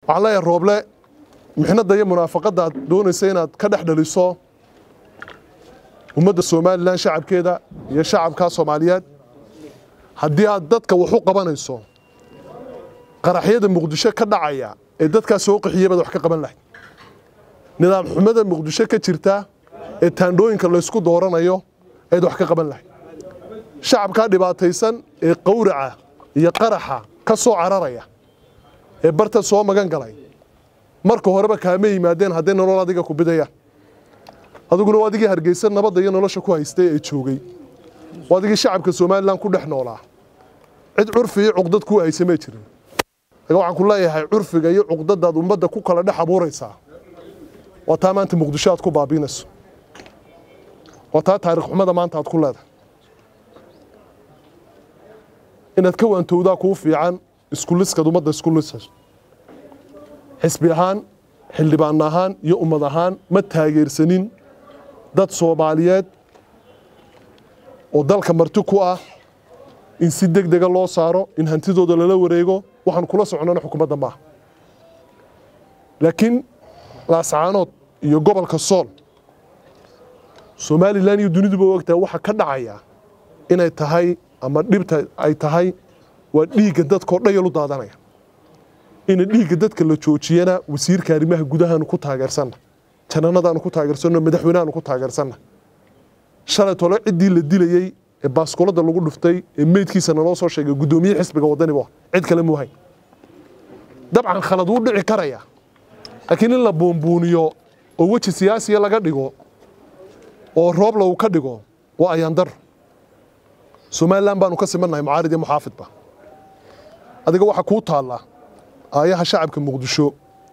waxaan leeyahay rooble mixnadda iyo munaafaqadda aad doonaysa inaad ka dhex dhaliso ummadda somalilan shacabkeeda iyo shacabka soomaaliyeed haddii aad dadka wax u qabanayso qaraxyada muqdisho ka dhacaya ee dadkaa soo qaxiyey baad wax ka qaban lahayd nidaam xumada muqdisho ka jirta ee taandhooyinka laysku dooranayo ayaad wax ka qaban lahayd shacabkaa dhibaataysan ee qawraca iyo qaraxa ka soo cararaya ee barta soo magan galay marka horeba kaama yimaadeen hadday nolol adiga ku bidayaan adiguna waa adigii hargeysa nabadda iyo nolosha ku haystay ee joogay waa adigii shacabka somalilan ku dhex noolaa cid curfi iyo cuqdad kuu haysa may jirin aga waxaan ku leeyahay curfiga iyo cuqdadaad ummadda ku kala dhex abuuraysaa waa taa maanta muqdisho aad ku baabiinayso waa taa taarikh xumada maanta aad ku leedahay inaad ka waantowdaa kuu fiican iskuliskaad ummadda isku lisayso xisbi ahaan xildhibaan ahaan iyo ummad ahaan ma taageersanin dad soomaaliyeed oo dalka marti ku ah in si deg dega loo saaro in hantidooda lala wareego waxaan kula socnana xukuumadda maaha laakiin laascaanood iyo gobolka sool somalilan iyo duniduba ogtahay waxa ka dhacaya inay tahay ama dhibta ay tahay waa dhiigga dadkao dhayal u daadanaya ina dhiigga dadka la joojiyana wasiirka arrimaha gudahaanu ku taageersanna jananadaanu ku taageersanno madaxweynehaanu ku taageersanna shalay tole ciddii la dilayey ee baaskolada lagu dhuftay ee meydkiisa naloo soo sheegay guddoomiye xisbiga waddani bu cid kale muuhayn dabcan khalad wuu dhici karaya laakiin in la buunbuuniyo oo weji siyaasiya laga dhigo oo roob lagu ka dhigo waa ayaandar somalilan baanu ka simannahay mucaarid iyo muxaafidba adiga waxaa kuu taalla aayaha shacabka muqdisho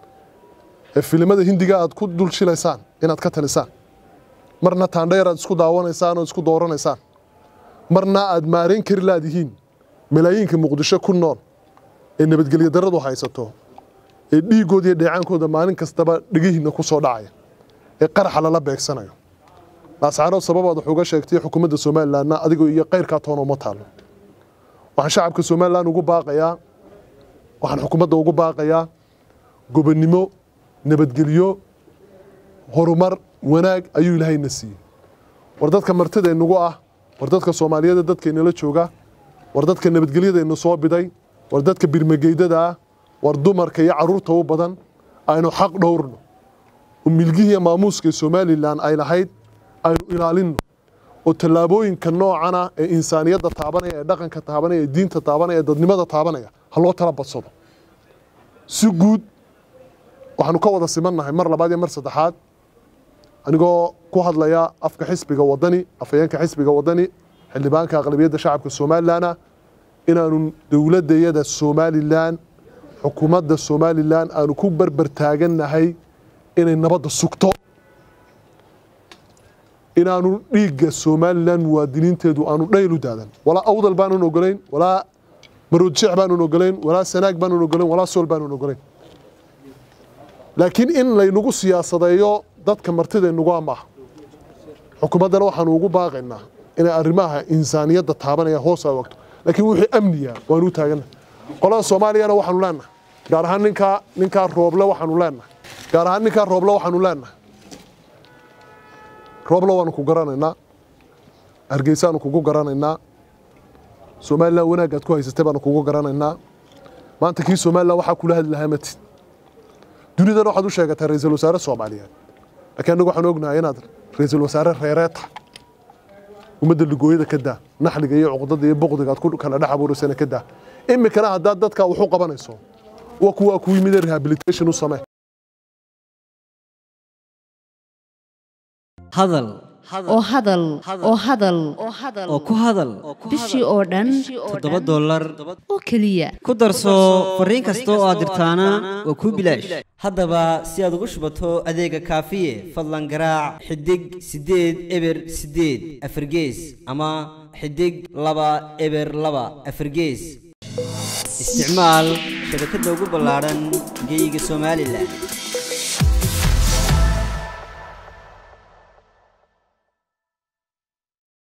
ee filimada hindiga aad ku dul shilaysaan inaad ka talisaan marna taandheer aad isku daawanaysaan oo isku dooranaysaan marna aad maarayn kari laadihiin malaayiinka muqdisho ku nool ee nabadgelyo darradu haysato ee dhiiggooda iyo dheecaankooda maalin kastaba dhegihiinna ku soo dhacaya ee qaraxa lala beegsanayo laascaanood sababaad wax uga sheegtay xukuumadda somalilanna adigoo iyo kayrkaa toona uma taallo waxaan shacabka somalilan ugu baaqayaa waxaan xukuumadda ugu baaqayaa gobonnimo nabadgelyo horumar wanaag ayuu ilaahayna siiyey war dadka martidaynagu ah war dadka soomaaliyeeda dadkaynala jooga war dadka nabadgelyadayna soo biday war dadka birmageydada ah war dumarka iyo carruurta u badan aynu xaq dhowrno oo milgihiiyo maamuuska somalilan ay lahayd aynu ilaalinno oo tallaabooyinka noocana ee insaaniyadda taabanaya ee dhaqanka taabanaya ee diinta taabanaya ee dadnimada taabanaya ha loo tala badsado si guud waxaanu ka wada simannahay mar labaad iyo mar saddexaad anigoo ku hadlaya afka xisbiga waddani afhayeenka xisbiga waddani xildhibaanka aqlabiyadda shacabka somalilana inaanu dowladdayada somalilan xukuumadda somalilan aanu ku berber taagannahay inay nabadda sugto inaanu dhiigga somalilan muwaadiniinteedu aanu dhayl u daadan walaa awdal baanun ogolayn walaa maroodjeex baanun ogolayn walaa sanaag baanun ogolayn walaa sool baanun ogolayn laakiin in laynagu siyaasadeeyo dadka martidaynagu amaaha xukuumaddana waxaanu ugu baaqaynaa inay arrimaha insaaniyadda taabanaya hoos a wagto laakiin wixii amniya waanu u taagannahay qolada soomaaliyana waxaanu leenahay gaar ahaan ninkaa ninkaa rooble waxaanu leenahay gaar ahaan ninkaa rooble waxaanu leenahay rooblo waanu ku garanaynaa hargeysaanu kugu garanaynaa somalilan wanaagaad ku haysatay baanu kugu garanaynaa maanta kii somalilan waxaa kula hadli lahaa matid dunidana waxaad u sheegataa ra-iisul wasaare soomaaliyeed laakiin annagu waxaan ognahay inaad ra-iisul wasaare reereeta ummadda ligooyada ka daa naxliga iyo cuqdada iyo boqdiga aad ku kala dhex abuuraysana ka daa imikana haddaad dadka wax u qabanayso waa kuwaa ku yimid rehabilitation u samee hadal oo hadal oo hadal oo ku hadal bishii oo dhan toddoba dollar oo keliya ku darso fariin kasta oo aad dirtaana waa kuu bilaash haddaba si aad ugu shubato adeega kaafiye fadlan garaac xidig siddeed eber siddeed afargees ama xidig laba eber laba afargees isticmaal shabakadda ugu ballaadhan geyga somalilan